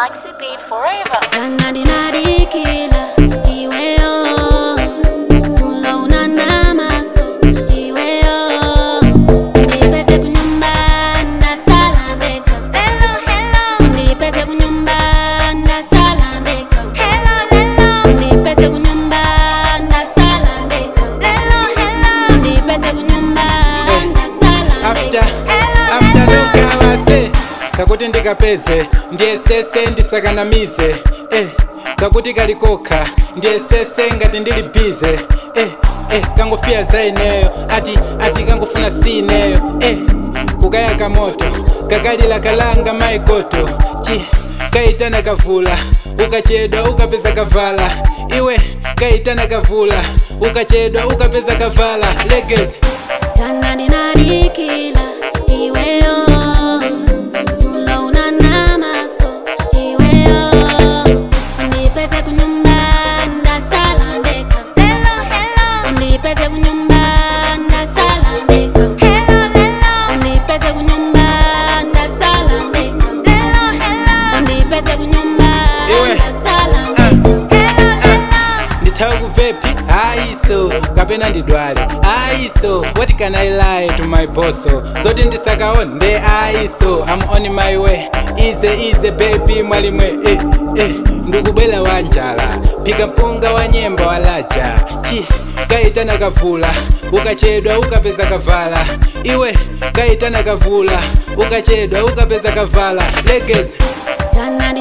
Maxi Beat Forever. Zanadinadikila iweyo Sula unanamaso iweyo Nipese kunyumba ndasala ndeka Hello hello Nipese kunyumba ndasala ndeka Hello hello Nipese kunyumba ndasala ndeka Hello hello Nipese kunyumba ndasala after ndeka after lokawase kakuti ndikapeze ndiyesese ndisakanamize eh, kakuti kalikoka ndiyesese ngati ndili bize eh, eh, kangofiya za ineyo ati ati kangofuna si ineyo eh, kukayaka moto kakalila kalanga maikoto chi kaitana kavula ukachedwa ukapeza kavala iwe kaitana kavula ukachedwa ukapeza kavala legezi Zanadinadikila iweyo Sula unanamaso iweyo Nipese kunyumba ndasala ndeka Hello hello Nipese kunyumba ndasala ndeka Hello hello Nipese kunyumba ndasala ndeka Hello hello Nipese kunyumba Iwe. ndasala Ah. ndeka Hello hello ndithawe kuvepi ayiso kapena ndidwale ayiso what can i lie to my boso zoti ndisakaona nde ayiso i'm on my way ize ize baby mwalimwe eh, eh, ndikubwela wanjala phika mpunga wa nyemba walaja chi kaitana kavula ukachedwa ukapeza kavala iwe kaitana kavula ukachedwa ukapeza kavala legezi Zanadi